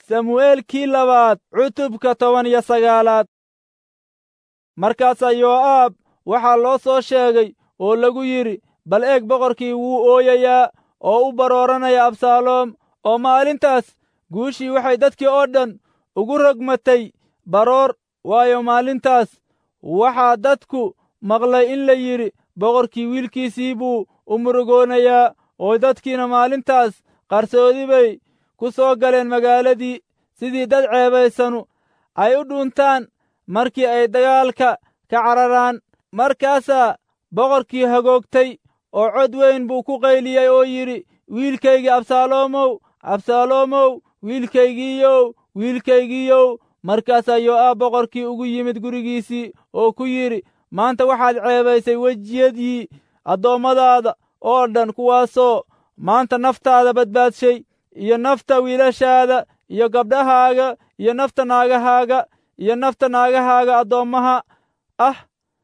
samu'eelkii labaad cutubka toban iyo sagaalaad markaasaa yoo'aab waxaa loo soo sheegay oo lagu yidhi bal eeg boqorkii wuu ooyayaa oo u barooranaya absaaloom oo maalintaas guushii waxay dadkii oo dhan ugu rogmatay baroor waayo maalintaas waxaa dadku maqlay in la yidhi boqorkii wiilkiisii buu u murugoonayaa oo dadkiina maalintaas qarsoodi bay ku soo galeen magaaladii sidii dad ceebaysanu ay u dhuuntaan markii ay dagaalka ka cararaan markaasaa boqorkii hagoogtay oo cod weyn buu ku qayliyey oo yidhi wiilkaygii absaaloomow absaaloomow wiilkaygiiyow wiilkaygiiyow markaasaa yoo'aab boqorkii ugu yimid gurigiisii oo ku yidhi maanta waxaad ceebaysay wejiyadii addoommadaada oo dhan kuwaasoo maanta naftaada badbaadshay iyo nafta wiilashaada iyo gabdhahaaga iyo nafta naagahaaga iyo nafta naagahaaga addoommaha ah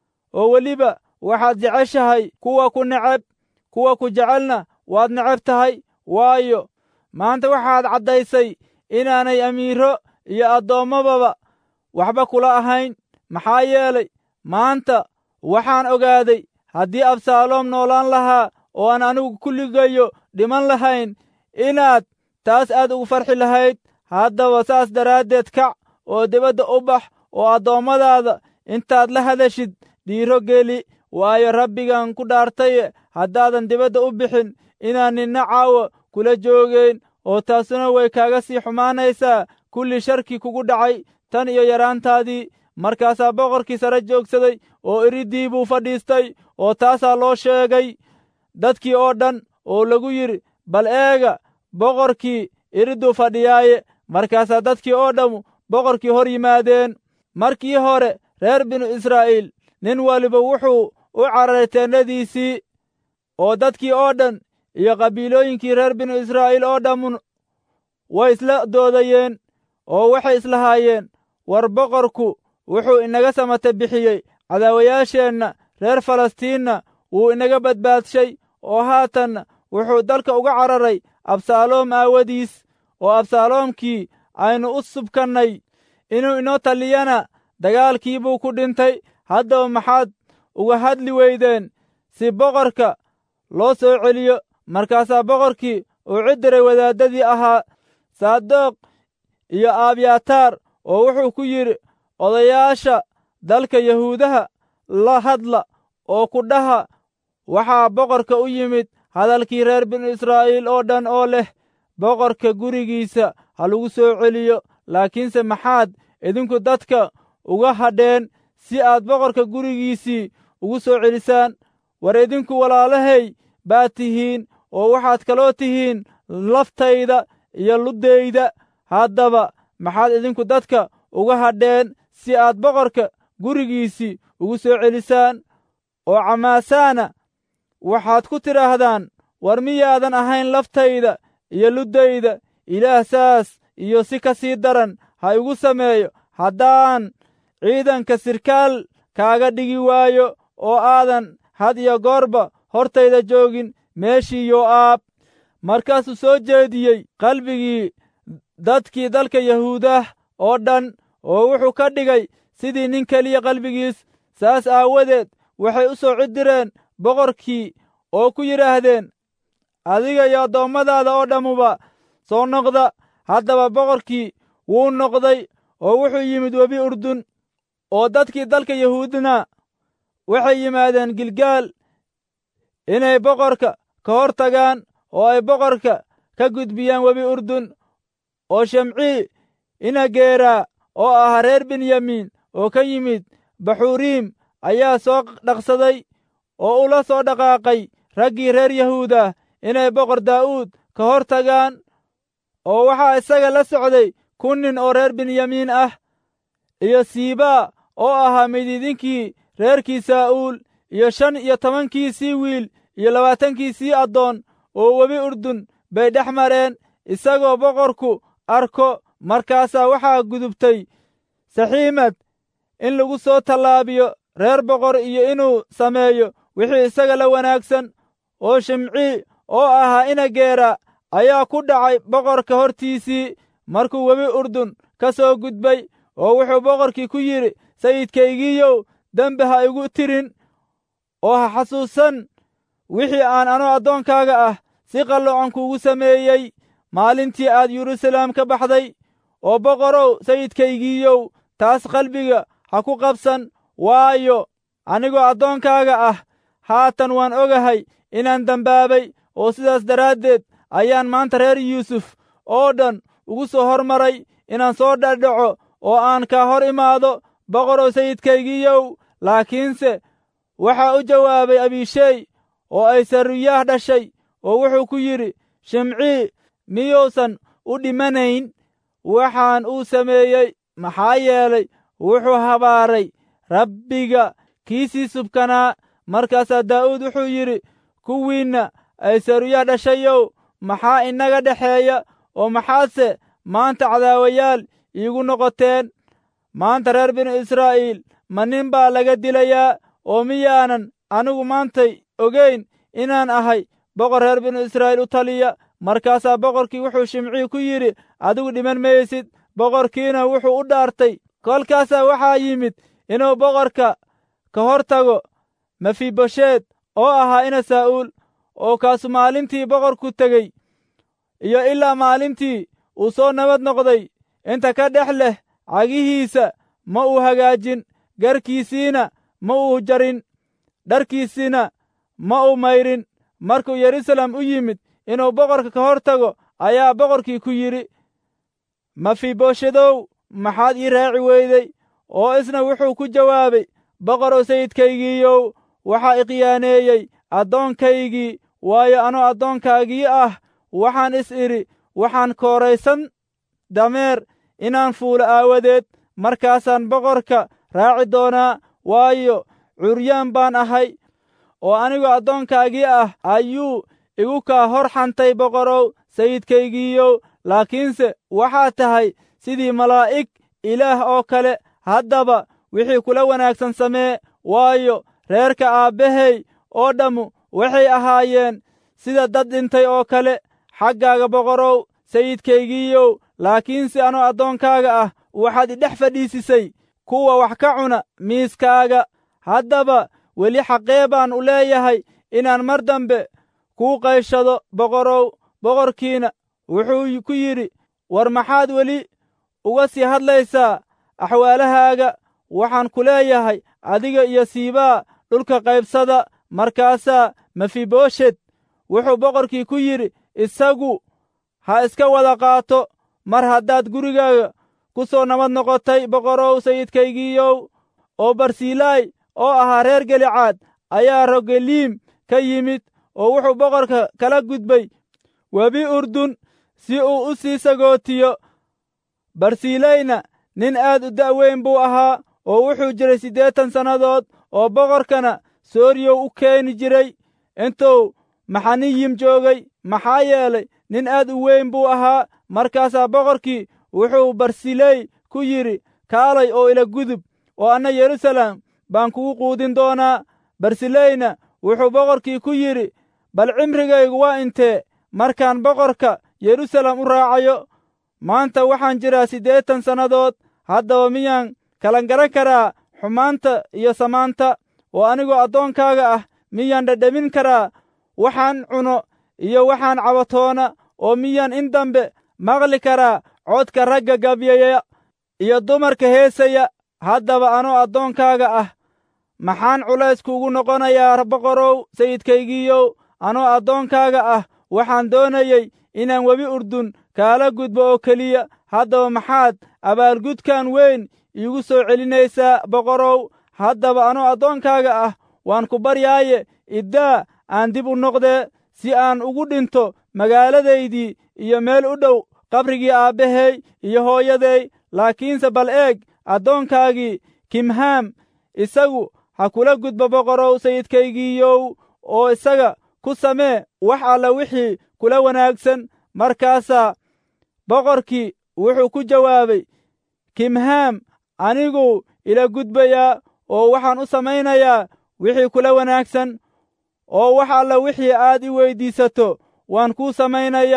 oo weliba waxaad jeceshahay kuwa ku neceb kuwa ku jecelna waad neceb tahay waayo maanta waxaad caddaysay inaanay amiiro iyo addoommababa waxba kula ahayn maxaa yeelay maanta waxaan ogaaday haddii absaaloom noolaan lahaa oo aan anigu kulligayo dhiman lahayn inaad taas aad ugu farxi lahayd haddaba saas daraaddeed kac oo dibadda u bax oo addoommadaada intaad la hadashid dhiiro geli waayo rabbigan ku dhaartaye haddaadan dibadda u bixin inaan ninna caawa kula joogayn oo taasuna way kaaga sii xumaanaysaa kulli sharkii kugu dhacay tan iyo yaraantaadii markaasaa boqorkii sare joogsaday oo iriddii buu fadhiistay oo taasaa loo sheegay dadkii oo dhan oo lagu yidhi bal eega boqorkii iridduu fadhiyaaye markaasaa dadkii oo dhammu boqorkii hor yimaadeen markii hore reer binu israa'iil nin waliba wuxuu u cararay teennadiisii oo dadkii oo dhan iyo qabiilooyinkii reer binu israa'iil oo dhammun way isla doodayeen oo waxay islahaayeen war boqorku wuxuu inaga samata bixiyey cadaawayaasheenna reer falastiinna wuu inaga badbaadshay oo haatanna wuxuu dalka uga cararay absaaloom aawadiis oo absaaloomkii aynu u subkannay inuu inoo taliyana dagaalkii buu ku dhintay haddaba maxaad uga hadli weydeen si boqorka loo soo celiyo markaasaa boqorkii uu cidiray wadaaddadii ahaa saadoq iyo abyataar oo wuxuu ku yidhi odayaasha dalka yahuudaha la hadla oo ku dhaha waxaa boqorka u yimid hadalkii reer binu israa'iil oo dhan oo leh boqorka gurigiisa ha lagu soo celiyo laakiinse maxaad idinku dadka uga hadheen si aad boqorka gurigiisii ugu soo celisaan war idinku walaalahay baad tihiin oo waxaad kaloo tihiin laftayda iyo luddayda haddaba maxaad idinku dadka uga hadheen si aad boqorka gurigiisii ugu soo celisaan oo camaasaana waxaad ku tidhaahdaan war miyaadan ahayn laftayda iyo luddayda ilaah saas iyo si ka sii daran ha igu sameeyo haddaan ciidanka sirkaal kaaga dhigi waayo oo aadan had iyo goorba hortayda joogin meeshii yoo'aab markaasuu soo jeediyey qalbigii dadkii dalka yahuudah oo dhan oo wuxuu ka dhigay sidii nin keliya qalbigiis saas aawadeed waxay u soo cidireen boqorkii oo ku yidhaahdeen adiga iyo addoommadaada oo dhammuba soo noqda haddaba boqorkii wuu noqday oo wuxuu yimid webi urdun oo dadkii dalka yahuudna waxay yimaadeen gilgaal inay boqorka ka hor tagaan oo ay boqorka ka gudbiyaan webi urdun oo shemcii inageeraa oo ahaa reer benyamiin oo ka yimid baxuriim ayaa soo dhaqsaday oo ula soo dhaqaaqay raggii reer yahuuda inay boqor daa'uud ka hor tagaan oo waxaa isaga la socday kun nin oo reer benyamiin ah iyo siibaa oo ahaa midiidinkii reerkii saa'uul iyo shan iyo tobankiisii wiil iyo labaatankiisii addoon oo webi urdun bay dhex mareen isagoo boqorku arko markaasaa waxaa gudubtay saxiimad in lagu soo tallaabiyo reer boqor iyo inuu sameeyo wixii isaga la wanaagsan oo shimcii oo ahaa inageera ayaa ku dhacay boqorka hortiisii markuu webi urdun ka soo gudbay oo wuxuu boqorkii ku yidhi sayidkaygiiyow dembi ha igu tirin oo ha xasuusan wixii aan anoo addoonkaaga ah si qalloocan kuugu sameeyey maalintii aad yeruusaleem ka baxday oo boqorow sayidkaygiiyow taas qalbiga ha ku qabsan waayo anigoo addoonkaaga ah haatan waan ogahay inaan dembaabay oo sidaas daraaddeed ayaan maanta reer yuusuf oo dhan ugu soo hormaray inaan soo dhadhaco oo aan kaa hor imaado boqorow sayidkaygiiyow laakiinse waxaa u jawaabay abishey oo ay saruyaah dhashay oo wuxuu ku yidhi shimcii miyuusan u dhimanayn waxaan uu sameeyey maxaa yeelay wuxuu habaaray rabbiga kiisii subkanaa markaasaa daa'uud wuxuu yidhi kuwiinna ay saruyaah dhashayow maxaa inaga dhexeeya oo maxaadse maanta cadaawayaal iigu noqoteen maanta reer binu israa'iil ma nin baa laga dilayaa oo miyaanan anigu maantay ogayn inaan ahay boqor reer binu israa'iil u taliya markaasaa boqorkii wuxuu shimcii ku yidhi adigu dhiman maysid boqorkiina wuxuu u dhaartay kolkaasaa waxaa yimid inuu boqorka ka hor tago mefibosheed oo ahaa ina saa'uul oo kaasu maalintii boqorku tegey iyo ilaa maalintii uu soo nabad noqday inta ka dhex leh cagihiisa ma uu hagaajin garkiisiina ma uu jarin dharkiisina ma uu mayrin markuu yeruusaalem u yimid inuu boqorka ka hor tago ayaa boqorkii ku yidhi mefiboshedow maxaad ii raaci weyday oo isna wuxuu ku jawaabay boqorow sayidkaygiiyow waxaa iqiyaaneeyey addoonkaygii waayo anoo addoonkaagii ah waxaan is idhi waxaan kooraysan dameer inaan fuulo aawadeed markaasaan boqorka raaci doonaa waayo curyaan baan ahay oo anigoo addoonkaagii ah ayuu igu kaa hor xantay boqorow sayidkaygiiyow laakiinse waxaad tahay sidii malaa'ig ilaah oo kale haddaba wixii kula wanaagsan samee waayo reerka aabbahay oo dhammu waxay ahaayeen sida dad dhintay oo kale xaggaaga boqorow sayidkaygiiyow laakiinse anoo addoonkaaga ah waxaad idhex fadhiisisay kuwa wax ka cuna miiskaaga haddaba weli xaqee baan u leeyahay inaan mar dambe kuu qayshado boqorow boqorkiina wuxuu ku yidhi war maxaad weli uga sii hadlaysaa axwaalahaaga waxaan ku leeyahay adiga iyo siibaa dhulka qaybsada markaasaa mefiboshet wuxuu boqorkii ku yidhi isagu ha iska wada qaato mar haddaad gurigaaga ku soo nabad noqotay boqorow sayidkaygiiyow oo barsilaay oo ahaa reer gelicaad ayaa rogeliim ka yimid oo wuxuu boqorka kala gudbay webi urdun si uu u sii sagootiyo barsilayna nin aad u da'weyn buu ahaa oo wuxuu jiray siddeetan sannadood oo boqorkana sooriyow u keeni jiray intuu maxaniyim joogay maxaa yeelay nin aad u weyn buu ahaa markaasaa boqorkii wuxuu barsiley ku yidhi kaalay oo ila gudub oo anna yeruusaalem baan kugu quudin doonaa barsileyna wuxuu boqorkii ku yidhi bal cimrigaygu waa intee markaan boqorka yeruusaalem u raacayo maanta waxaan jiraa siddeetan sannadood haddaba miyaan kalan garan karaa xumaanta iyo samaanta oo anigoo addoonkaaga ah miyaan dhadhamin karaa waxaan cuno iyo waxaan cabatoona oo miyaan in dambe maqli karaa codka ragga gabyaya iyo dumarka heesaya haddaba anoo addoonkaaga ah maxaan culays kuugu noqonayaa boqorow sayidkaygiiyow anoo addoonkaaga ah waxaan doonayey inaan webi urdun kaala gudbo oo keliya haddaba maxaad abaalgudkan weyn iigu soo celinaysaa boqorow haddaba anoo addoonkaaga ah waan ku baryaaye iddaa aan dib u noqdee si aan ugu dhinto magaaladaydii iyo meel u dhow qabrigii aabbahay iyo hooyaday laakiinse bal eeg addoonkaagii kimhaam isagu ha kula gudbo boqorow sayidkaygiiyow oo isaga ku samee wax alla wixii kula wanaagsan markaasaa boqorkii wuxuu ku jawaabay kimhaam anigu ila gudbayaa oo waxaan u samaynayaa wixii kula wanaagsan oo wax alla wixii aad i weyddiisato waan kuu samaynayaa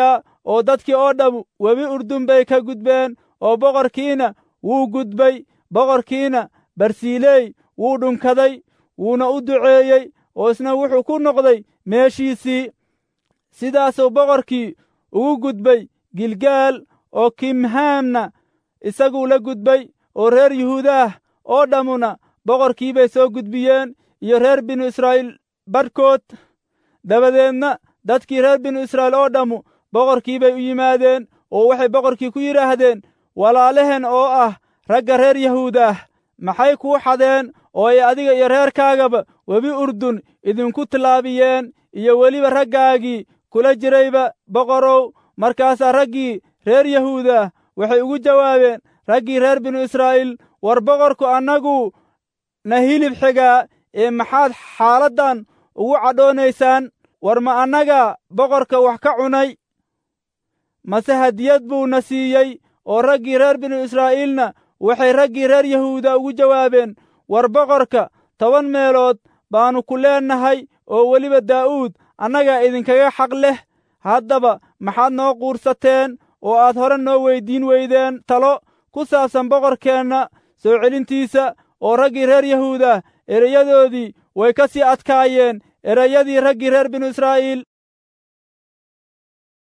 oo dadkii oo dhammu webi urdun bay ka gudbeen oo boqorkiina wuu gudbay boqorkiina barsiiley wuu dhunkaday wuuna u duceeyey oo isna wuxuu ku noqday meeshiisii sidaasuu boqorkii ugu gudbay gilgaal oo kimhaamna isaguu la gudbay oo reer yuhuudaah oo dhammuna boqorkii bay soo gudbiyeen iyo reer binu israa'iil badhkood dabadeedna dadkii reer binu israa'iil oo dhammu boqorkii bay u yimaadeen oo waxay boqorkii ku yidhaahdeen walaalehen oo ah ragga reer yahuudaah maxay kuu xadeen oo ay adiga iyo reerkaagaba webi urdun idinku tillaabiyeen iyo weliba raggaagii kula jirayba boqorow markaasaa raggii reer yahuudaah waxay ugu jawaabeen raggii reer binu israa'iil war boqorku annagu na hilib xigaa ee maxaad xaaladdan ugu cadhoonaysaan war ma annaga boqorka wax ka cunay mase hadiyad buuna siiyey oo raggii reer binu israa'iilna waxay raggii reer yahuuda ugu jawaabeen war boqorka toban meelood baannu ku leennahay oo weliba daa'uud annagaa idinkaga xaq leh haddaba maxaad noo quursateen oo aad hore noo weyddiin weydeen talo ku saabsan boqorkeenna soo celintiisa oo raggii reer yahuuda erayadoodii way ka sii adkaayeen erayadii raggii reer binu israa'iil